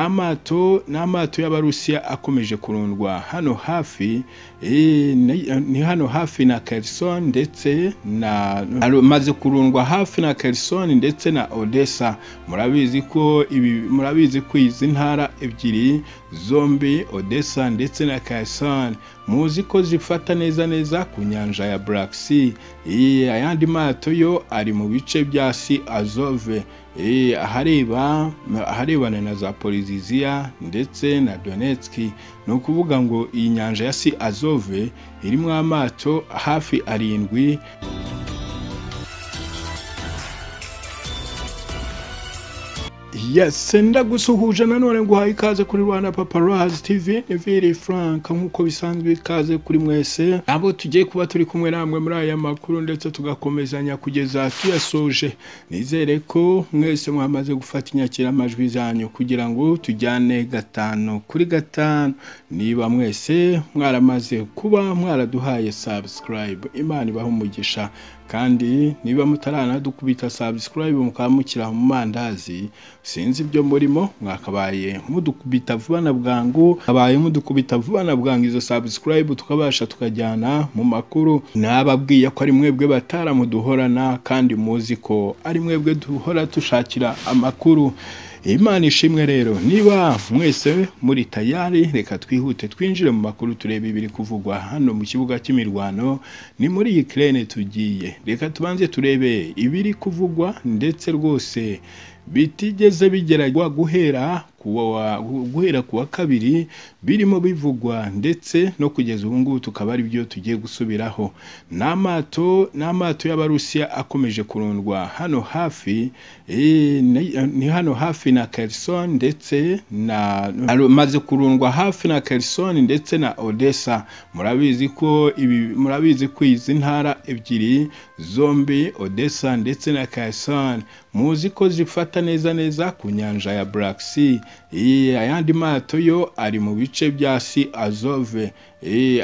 n'amato n'amato y'abarusiya akomeje kurundwa hano hafi ni hano hafi na Kherson ndetse na maze kurundwa hafi na Kherson ndetse na Odessa murabizi ko ibi murabizi ko izi ntara ebyiri zombi Odessa ndetse na Kherson muzi ko zifata neza neza ku nyanja ya Black Sea ayandi mato yo ari mu bice bya si Azove ahareba aharebana na za poliziziya ndetse na donetski ni ukuvuga ngo iyi nyanja ya si azove irimo amato hafi arindwi yesi ndagusuhuje nanone nguhaye ikaze kuri rwanda paparazi tivi viri frank nk'uko bisanzwe ikaze kuri mwese abo tugiye kuba turi kumwe namwe muri aya makuru ndetse tugakomezanya kugeza tuyasoje nizere ko mwese mwamaze gufata inyakiramajwi zanyu kugira ngo tujyane gatanu kuri gatanu niba mwese mwaramaze kuba mwaraduhaye sabusikarayibu imana ibaha umugisha kandi niba mutaranadukubita sabusikarayibu mukaba mukira mu mandazi sinzi ibyo murimo mwakabaye mudukubita vuba na bwangu abaye mudukubita vuba na bwangu izo sabusikarayibu tukabasha tukajyana mu makuru nababwiye ko ari mwebwe bataramuduhorana kandi muzi ko ari mwebwe duhora dushakira amakuru imana ishimwe rero niba mwese muri tayari reka twihute twinjire mu makuru turebe ibiri kuvugwa hano mu kibuga cy'imirwano ni muri Ukraine tugiye reka tubanze turebe ibiri kuvugwa ndetse rwose bitigeze bigeragwa guhera kuwa guhera kuwa kabiri birimo bivugwa ndetse no kugeza ubu ngubu tukaba ari byo tugiye gusubiraho n'amato n'amato y'abarusiya akomeje kurundwa hano hafi ni hano hafi na Kherson ndetse na maze kurundwa hafi na Kherson ndetse na Odessa murabizi ko ibi murabizi ko izi ntara ebyiri zombi Odessa ndetse na Kherson muzi ko zifata neza neza ku nyanja ya Black Sea ayandi mato yo ari mu bice bya si azove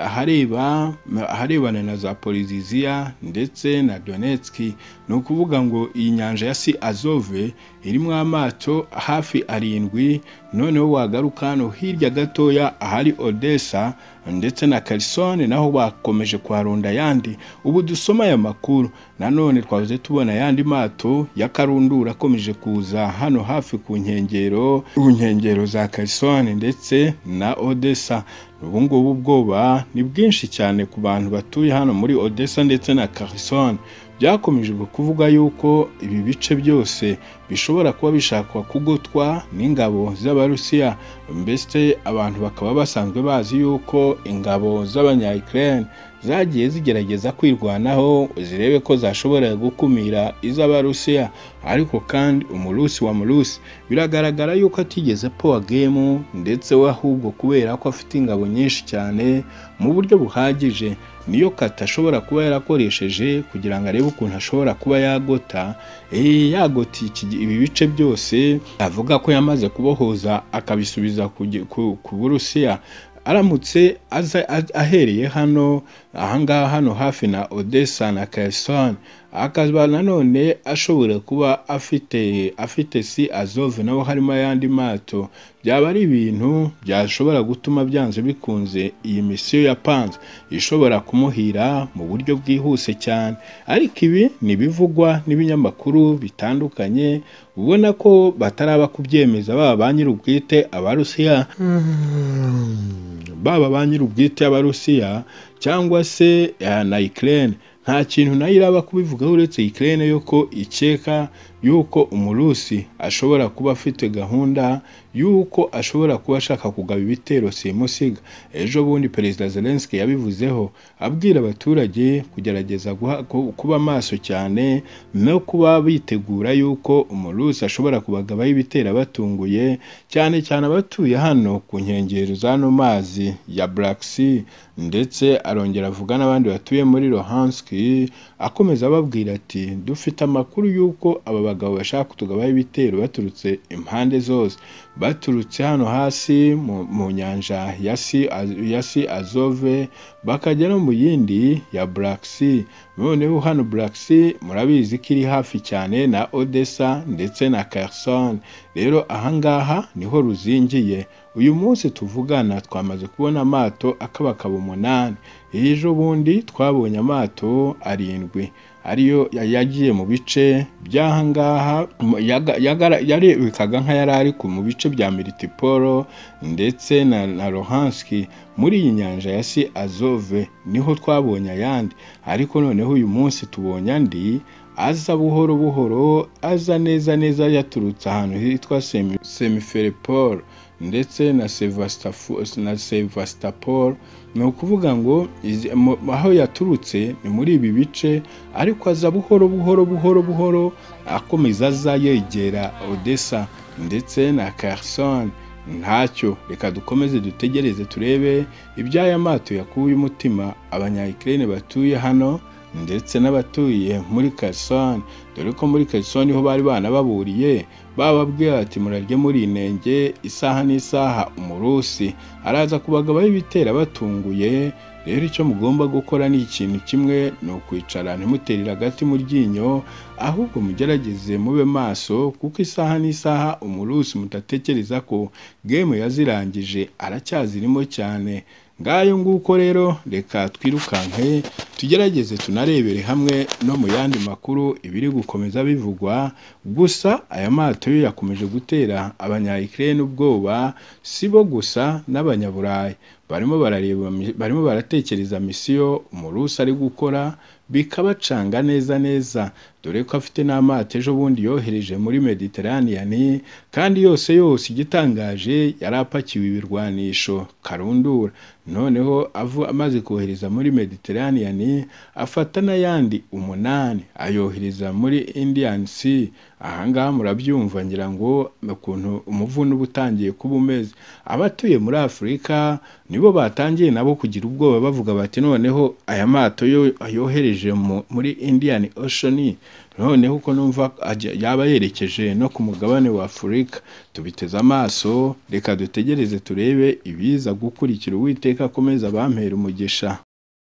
ahareba aharebana na za poliziziya ndetse na donetski ni ukuvuga ngo iyi nyanja ya si azove irimo amato hafi arindwi noneho wagaruka hano hirya gatoya ahari odessa ndetse na karisone naho bakomeje kuharunda ayandi ubu dusoma aya makuru nanone twabuze tubona ayandi mato ya karundura akomeje kuza hano hafi ku nkengero ku nkengero za karisone ndetse na odessa ubu ngubu ubwoba ni bwinshi cyane ku bantu batuye hano muri odessa ndetse na karisone byakomeje kuvuga yuko ibi bice byose bishobora kuba bishakwa kugotwa n'ingabo z'abarusiya mbese abantu bakaba basanzwe bazi yuko ingabo z'abanyayikirere zagiye zigerageza kwirwanaho zirebe ko zashobora gukumira iz'abarusiya ariko kandi umurusi wa murusi biragaragara yuko atigeze powa gemu ndetse we ahubwo kubera ko afite ingabo nyinshi cyane mu buryo buhagije niyo kata ashobora kuba yarakoresheje kugira ngo arebe ukuntu ashobora kuba yagota yagota ibi bice byose avuga ko yamaze kubohoza akabisubiza ku burusiya aramutse ahereye hano ahangaha hano hafi na odessa na Kherson akaba nanone ashobora kuba afite afite si azove naho harimo ayandi mato byaba ari ibintu byashobora gutuma byanze bikunze iyi misiyo ya panze ishobora kumuhira mu buryo bwihuse cyane ariko ibi ntibivugwa n'ibinyamakuru bitandukanye ubona ko bataraba kubyemeza baba ba nyir'ubwite abarusiya baba ba nyir'ubwite abarusiya cyangwa se na Ukraine nta kintu nayo iraba kubivugaho uretse Ukraine yo ko ikeka yuko umurusi ashobora kuba afite gahunda yuko ashobora kuba ashaka kugaba ibitero simusiga ejo bundi perezida Zelensky yabivuzeho abwira abaturage kugerageza kuba maso cyane no kuba bitegura yuko umurusi ashobora kubagabaho ibitero abatunguye cyane cyane abatuye hano ku nkengero z'ano mazi ya Black Sea ndetse arongera avuga n'abandi batuye muri Luhansk akomeza ababwira ati dufite amakuru yuko aba abagabo bashaka kutugabaho ibitero baturutse impande zose baturutse hano hasi mu, mu nyanja ya Sea- ya Sea azove bakajya no mu yindi ya black sea noneho hano black sea murabizi ko iri hafi cyane na odessa ndetse na kherson rero ahangaha niho ruzingiye uyu munsi tuvugana twamaze kubona amato akabakaba umunani ejo bundi twabonye amato arindwi ariyo ya- yagiye mu bice by'ahangaha mu- yaga- yagara- yarebekaga nk'ayari ari ku- mu bice bya militipolo ndetse na, na rohanski muri iyi nyanja ya si azove niho twabonye ayandi ariko noneho uyu munsi tubonye andi aza buhoro buhoro aza neza neza yaturutse ahantu hitwa Semi- semiferopol ndetse na Sevastafo- na sevastopol ni ukuvuga ngo izi- mu- aho yaturutse ni muri ibi bice ariko aza buhoro buhoro buhoro buhoro akomeza aza yegera odessa ndetse na Kherson ntacyo reka dukomeze dutegereze turebe iby'aya mato yakuye umutima abanyayikirere batuye hano ndetse n'abatuye muri Kherson dore ko muri Kherson niho bari banababuriye bababwiye ati murarye muri inenge isaha n'isaha umurusi araza kubagabaho ibitera batunguye rero icyo mugomba gukora ni ikintu kimwe ni ukwicara ntimuterere agati mu ryinyo ahubwo mugerageze mube maso kuko isaha n'isaha umurusi mutatekereza ko gemu yazirangije aracyazirimo cyane ngayo nguko rero reka twirukanke tugerageze tunarebere hamwe no mu yandi makuru ibiri gukomeza bivugwa gusa aya mato yo yakomeje gutera abanyayikirere ubwoba si bo gusa n'abanyaburayi barimo barareba barimo baratekereza misiyo umurusi ari gukora bikabacanga neza neza dore ko afite n'amato ejo bundi yohereje muri mediteraniyani kandi yose yose igitangaje yari apakiwe ibirwanisho karundura noneho avu- amaze kohereza muri mediteraniyani afata n'ayandi umunani ayohereza muri indian sea ahangaha murabyumva ngira ngo ukuntu umuvuno uba utangiye kuba umeze abatuye muri afurika nibo batangiye nabo kugira ubwoba bavuga bati noneho aya mato yo yohereje mu- muri indian ocean noneho ko numva ajya- yaba yerekeje no ku mugabane wa afurika tubiteze amaso reka dutegereze turebe ibiza gukurikira uwiteka akomeza abampera umugisha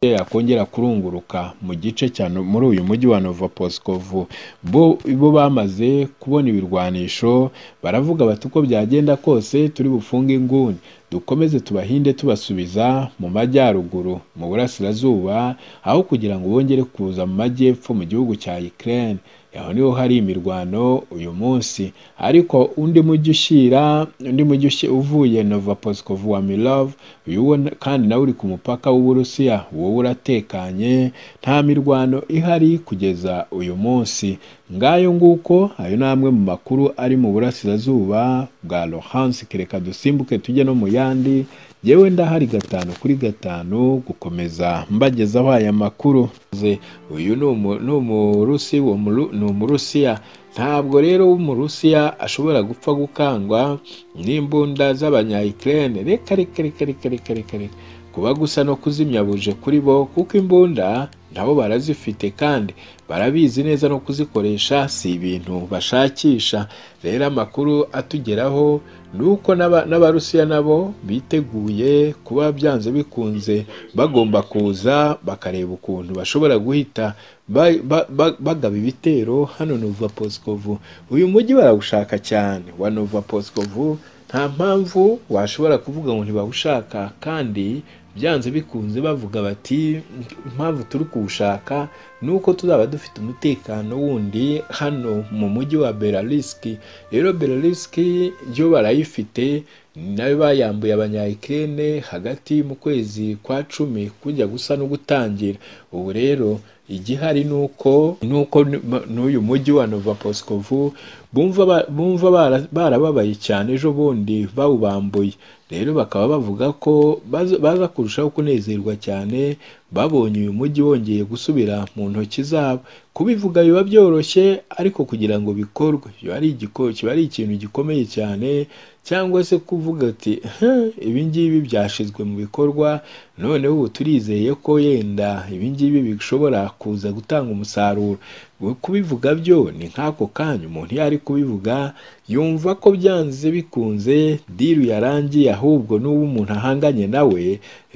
yakongera kurunguruka mu gice cya No- muri uyu mujyi wa novoposkovu bo bo bamaze kubona ibirwanisho baravuga bati uko byagenda kose turi bufunge inguni dukomeze tubahinde tubasubiza mu majyaruguru mu burasirazuba aho kugira ngo bongere kuza mu majyepfo mu gihugu cya Ukraine aho niho hari imirwano uyu munsi ariko undi mujyi ushyira undi mujyi ushi- uvuye Novoposkov wa Milov uyu wo na- kandi nawe uri ku mupaka w'Uburusiya wowe uratekanye nta mirwano ihari kugeza uyu munsi ngayo nguko ayo ni amwe mu makuru ari mu burasirazuba bwa Luhansk reka dusimbuke tujye no mu yandi yewe ndahari gatanu kuri gatanu gukomeza mbagezaho aya makuru Ze, uyu ni umu- ni umurusi uwo muru- ni umurusiya ntabwo rero umurusiya ashobora gupfa gukangwa n'imbunda z'abanyayikirene reka reka reka reka reka reka reka kuba gusa no kuzimya buje kuri bo kuko imbunda nabo barazifite kandi barabizi neza no kuzikoresha si ibintu bashakisha rero amakuru atugeraho ni uko n'aba- n'abarusiya nabo biteguye kuba byanze bikunze bagomba kuza bakareba ukuntu bashobora guhita ba- ba- ba- bagaba ibitero hano nova posikovu uyu mujyi barawushaka cyane wa nova posikovu nta mpamvu washobora kuvuga ngo ntibawushaka kandi byanze bikunze bavuga bati impamvu turi kuwushaka ni uko tuzaba dufite umutekano wundi hano mu mujyi wa belarisiki rero belarisiki yo barayifite nayo bayambuye abanyayikirene hagati mu kwezi kwa cumi kujya gusa no gutangira ubu rero igihari ni uko ni uko n- n'uyu mujyi wa novoposkovu bumva ba- bumva bara- barababaye cyane ejo bundi bawubambuye rero bakaba bavuga ko baza baza kurushaho kunezerwa cyane babonye uyu mujyi wongeye gusubira mu ntoki zabo kubivuga biba byoroshye ariko kugira ngo bikorwe biba ari igiko- kiba ari ikintu gikomeye cyane cyangwa se kuvuga ati "Huh, ibi ngibi byashyizwe mu bikorwa noneho ubu turizeye ko yenda ibi ngibi bishobora kuza gutanga umusaruro we kubivuga byo ni nk'ako kanya umuntu iyo ari kubivuga yumva ko byanze bikunze diru yarangiye ahubwo n'uwo umuntu ahanganye nawe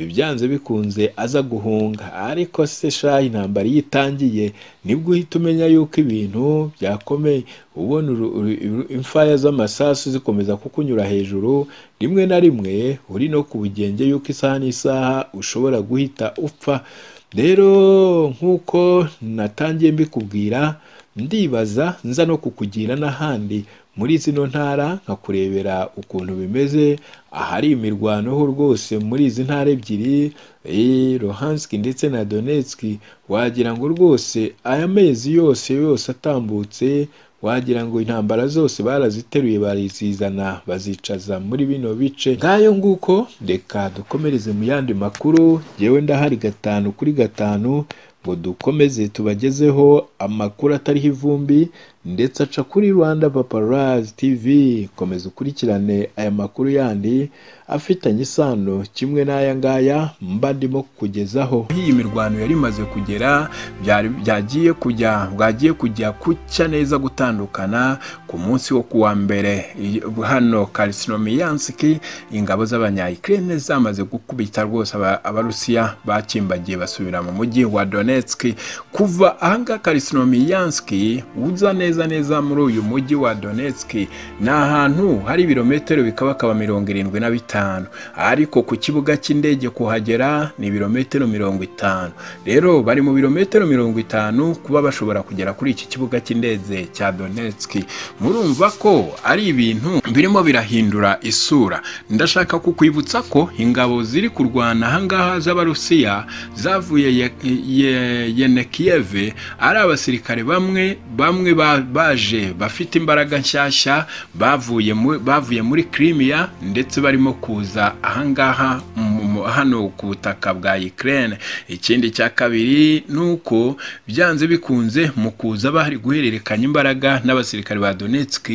byanze bikunze aza guhunga ariko se shaha intambara iyo itangiye nibwo uhita umenya yuko ibintu byakomeye ubona imfaya z'amasasu zikomeza kukunyura hejuru rimwe na rimwe uri no ku bugenge yuko isaha n'isaha ushobora guhita upfa rero nk'uko natangiye mbikubwira ndibaza nza no kukugira n'ahandi muri zino ntara nkakurebera ukuntu bimeze ahari imirwano ho rwose muri izi ntara ebyiri rohanski ndetse na donetski wagira ngo rwose aya mezi yose yose atambutse wagira ngo intambara zose baraziteruye barizizana bazicaza muri bino bice ngayo nguko reka dukomereze mu yandi makuru yewe ndahari gatanu kuri gatanu ngo dukomeze tubagezeho amakuru atariho ivumbi ndetse aca kuri rwanda paparazi tv komeza ukurikirane aya makuru yandi afitanye isano kimwe n'aya ngaya mba ndimo kukugezaho iyi mirwano yari imaze kugera byari- byagiye kujya bwagiye kujya kucya neza gutandukana ku munsi wo kuwa mbere Iyi- hano karisinomiyansiki ingabo z'abanyayikirine zamaze gukubita rwose aba- abarusiya bakimbagiye basubira mu mujyi wa donetsk kuva ahangaha karisinomiyansiki uza neza neza muri uyu mujyi wa donetsk ni ahantu hari ibirometero bikabakaba mirongo irindwi na bitanu ariko ku kibuga cy'indege kuhagera ni ibirometero mirongo itanu rero bari mu birometero mirongo itanu kuba bashobora kugera kuri iki kibuga cy'indege cya donetsk murumva ko ari ibintu birimo birahindura isura ndashaka kukwibutsa ko ingabo ziri kurwana ahangaha z'abarusiya zavuye Ye- Ye- yenekiyeve ari abasirikare bamwe bamwe ba- baje bafite imbaraga nshyashya bavuye mu- bavuye muri kirimiya ndetse barimo kuza ahangaha mu- mu- hano ku butaka bwa Ukraine ikindi cya kabiri ni uko byanze bikunze mu kuza bari guhererekanya imbaraga n'abasirikare ba Donetsk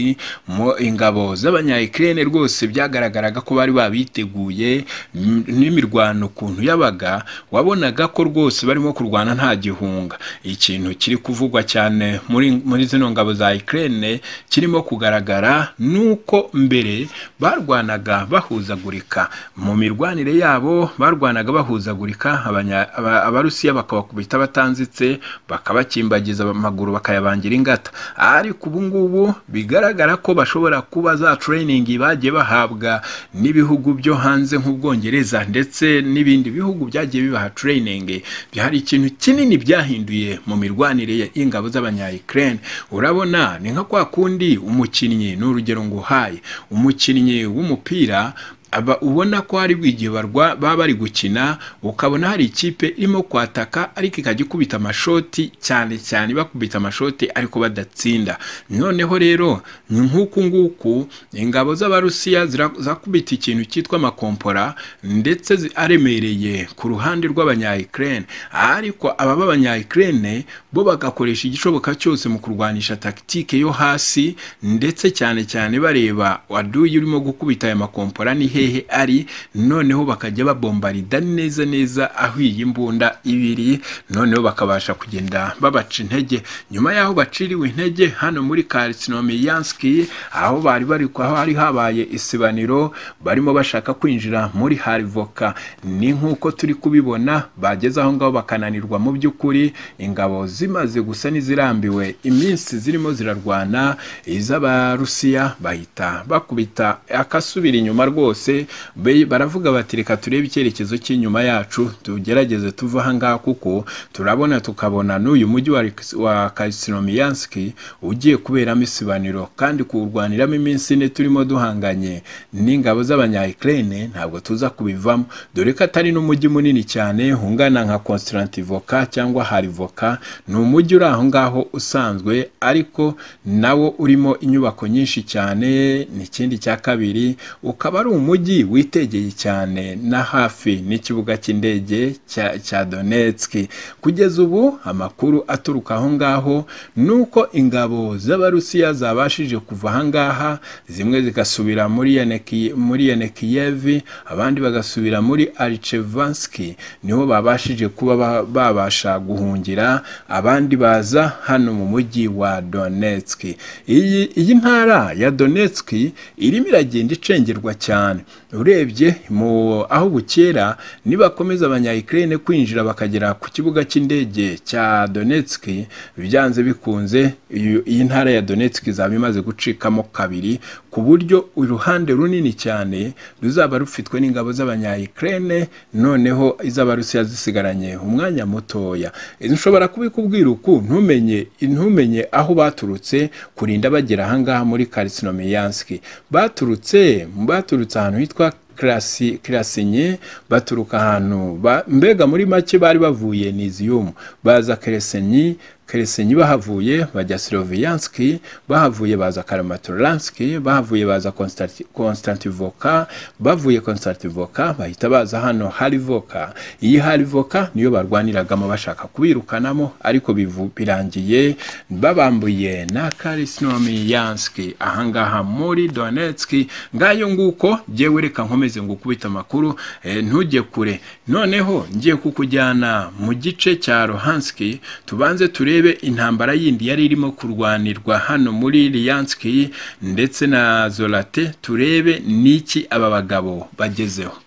mu ingabo z'abanyayikirene rwose byagaragaraga ko bari babiteguye m- n'imirwano ukuntu yabaga wabonaga ko rwose barimo kurwana nta gihunga ikintu kiri kuvugwa cyane muri, muri zino ngabo za Ukraine kirimo kugaragara ni uko mbere barwanaga bahuzagurika mu mirwanire yabo barwanaga bahuzagurika abanya- aba- abarusiya bakabakubita batanzitse bakabakimbagiza amaguru bakayabangira ingata ariko ubu ngubu bigaragara ko bashobora kuba za training bagiye bahabwa n'ibihugu byo hanze nk'ubwongereza ndetse n'ibindi bihugu byagiye bibaha training hari ikintu kinini byahinduye mu mirwanire y'ingabo z'abanyayikirene urabona ni nka kwa kundi umukinnyi ni urugero nguhaye umukinnyi w'umupira aba ubona ko hari bw'igihe barwa baba bari gukina ukabona hari ikipe irimo kwataka ariko ikajya ikubita amashoti cyane cyane bakubita amashoti ariko badatsinda noneho rero ni nk'uku nguku ingabo z'abarusiya zira- zakubita ikintu cyitwa amakompora ndetse zi- aremereye ku ruhande rw'abanyayikirene ariko aba b'abanyayikirene bo bagakoresha igishoboka cyose mu kurwanisha takitike yo hasi ndetse cyane cyane bareba waduye urimo gukubita aya makompora ni hehe ari noneho bakajya babombarida neza neza aho iyi mbunda iba iri noneho bakabasha kugenda babaca intege nyuma y'aho baciriwe intege hano muri karisinomiyanski aho bari bari aho hari habaye isibaniro barimo bashaka kwinjira muri harivoka ni nk'uko turi kubibona bageze aho ngaho bakananirwa mu by'ukuri ingabo zimaze gusa n'izirambiwe iminsi zirimo zirarwana iz'abarusiya bahita bakubita akasubira inyuma rwose be- baravuga bati reka turebe icyerekezo cy'inyuma yacu tugerageze tuve aha ngaha kuko turabona tukabona n'uyu mujyi wa, Riks- wa karisinomiyanski ugiye kuberamo isibaniro kandi kuwurwaniramo iminsi ine turimo duhanganye n'ingabo z'abanyayikirene ntabwo tuza kubivamo dore ko atari n'umujyi munini cyane ungana nka konsitantivoka cyangwa harivoka ni umujyi uri aho ngaho usanzwe ariko nawo urimo inyubako nyinshi cyane ni ikindi cya kabiri ukaba ari umujyi mujyi witegeye cyane na hafi n'ikibuga cy'indege cya cya Donetsk kugeza ubu amakuru aturuka aho ngaho ni uko ingabo z'abarusiya zabashije kuva aha ngaha zimwe zigasubira muri Yaneki muri Yanekiyevi abandi bagasubira muri Arichevansky niho babashije kuba ba- babasha guhungira abandi baza hano mu mujyi wa Donetsk iyi iyi ntara ya Donetsk irimo iragenda icengerwa cyane urebye mu aho bukera nibakomeza abanyayikirere kwinjira bakagera ku kibuga cy'indege cya Donetsk byanze bikunze iyo- iyi ntara ya Donetsk izaba imaze gucikamo kabiri ku buryo uruhande runini cyane ruzaba rufitwe n'ingabo z'abanyayikirere noneho iz'abarusiya zisigaranye umwanya mutoya nshobora kubikubwira uku ntumenye ntumenye aho baturutse kurinda bagera aha ngaha muri Kalisinomiyanski baturutse baturutse ahantu hitwa kirasi kirasinye baturuka ahantu ba- mbega muri make bari bavuye niziyumu baza keresenyi keresenyi bahavuye bajya siroviyanski bahavuye baza karamatoranski bahavuye baza Konstanti- konstantivoka bavuye konstantivoka bahita baza hano harivoka iyi harivoka niyo barwaniragamo bashaka kubirukanamo ariko bivu- birangiye babambuye na karisinomiyanski ahangaha muri donetsk ngayo nguko jyewe reka nkomeze ngo ukubite amakuru eh, ntujye kure noneho ngiye kukujyana mu gice cya rohanski tubanze turebe intambara yindi yari irimo kurwanirwa hano muri liyanski ndetse na zorate turebe niki aba bagabo bagezeho